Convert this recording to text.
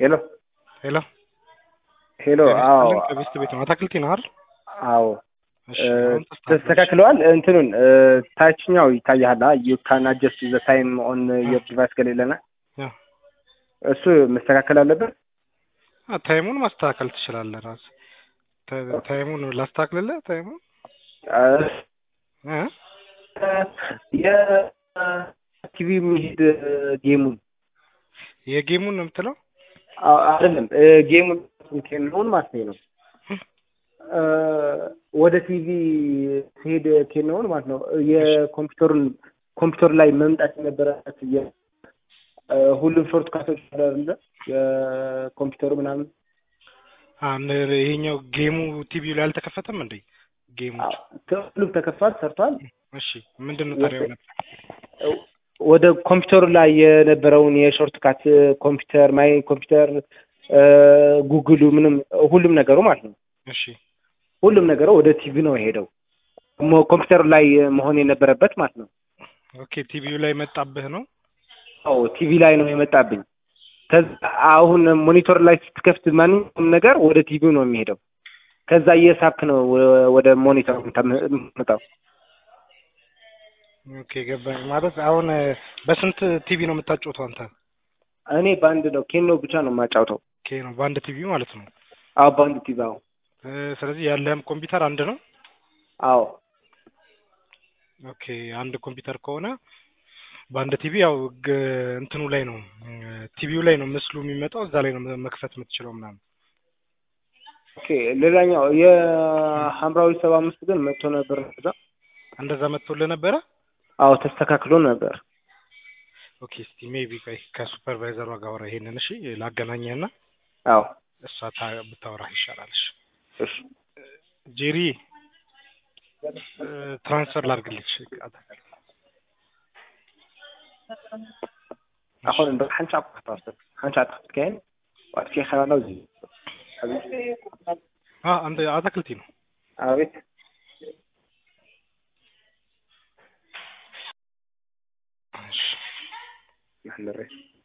ሄሎ ሄሎ ሄሎ። አዎ ከቤስት ቤት ነው። አታክልቲ ነው አይደል? አዎ እሺ አሁን ተስተካክሏል። ተስተካክለዋል። እንትኑን ታችኛው ይታያል። ዩ ካን አጀስት ዘ ታይም ኦን ዮር ዲቫይስ ከሌለና ያ እሱ መስተካከል አለበት። አ ታይሙን ማስተካከል ትችላለህ ራስህ። ታ- ታይሙን ላስተካክልልህ ታይሙን እ የቲቪ የሚሄድ ጌሙን የጌሙን ነው የምትለው? አ- አይደለም ጌሙን ኬንሆን ማለት ነው እ ወደ ቲቪ ሲሄድ ኬንሆን ማለት ነው የኮምፒውተሩን ኮምፒውተር ላይ መምጣት የነበረበት የ- እ ሁሉም ሾርት ካቶች አይደለ የኮምፒውተሩ ምናምን አንድ ይሄኛው ጌሙ ቲቪው ላይ አልተከፈተም እንዴ? ጌሙ አ- ሁሉም ተከፍቷል፣ ሰርቷል። እሺ ምንድን ነው ታዲያ የሆነ ወደ ኮምፒውተሩ ላይ የነበረውን የሾርት ካት ኮምፒውተር ማይ ኮምፒውተር እ ጉግሉ ምንም ሁሉም ነገሩ ማለት ነው እሺ ሁሉም ነገሩ ወደ ቲቪ ነው የሄደው ሞ- ኮምፒውተሩ ላይ መሆን የነበረበት ማለት ነው። ኦኬ ቲቪው ላይ መጣብህ ነው? አዎ ቲቪ ላይ ነው የመጣብኝ። ከዛ አሁን ሞኒተር ላይ ስትከፍት ማንኛውም ነገር ወደ ቲቪው ነው የሚሄደው። ከዛ እየሳብክ ነው ወ- ወደ ሞኒተር የምታመጣው። ኦኬ ገባኝ። ማለት አሁን በስንት ቲቪ ነው የምታጫውተው አንተ? እኔ በአንድ ነው ኬኖ ብቻ ነው የማጫውተው። ኦኬ ነው በአንድ ቲቪ ማለት ነው። አዎ በአንድ ቲቪ አዎ እ ስለዚህ ያለህም ኮምፒውተር አንድ ነው? አዎ ኦኬ አንድ ኮምፒውተር ከሆነ በአንድ ቲቪ ያው ግ- እንትኑ ላይ ነው ቲቪው ላይ ነው ምስሉ የሚመጣው እዛ ላይ ነው መክፈት የምትችለው ምናምን። ኦኬ ሌላኛው የሐምራዊ ሰባ አምስት ግን መጥቶ ነበር እዛ። እንደዛ መጥቶልህ ነበረ? አዎ ተስተካክሎ ነበር። ኦኬ እስቲ ሜቢ ቆይ ከሱፐርቫይዘሯ ጋር አውራ ይሄንን እሺ፣ ላገናኘህና አዎ እሷ ታ- ብታወራህ ይሻላል። እሺ እሺ ጄሪ እ ትራንስፈር ላድርግልሽ አሁን እንደ ሓንሻ ክትወስድ ሓንሻ ክትከይን ዋትኪ ኸናለው እዚ አ አንተ አታክልቲ ነው አቤት እሺ ንሕንሪ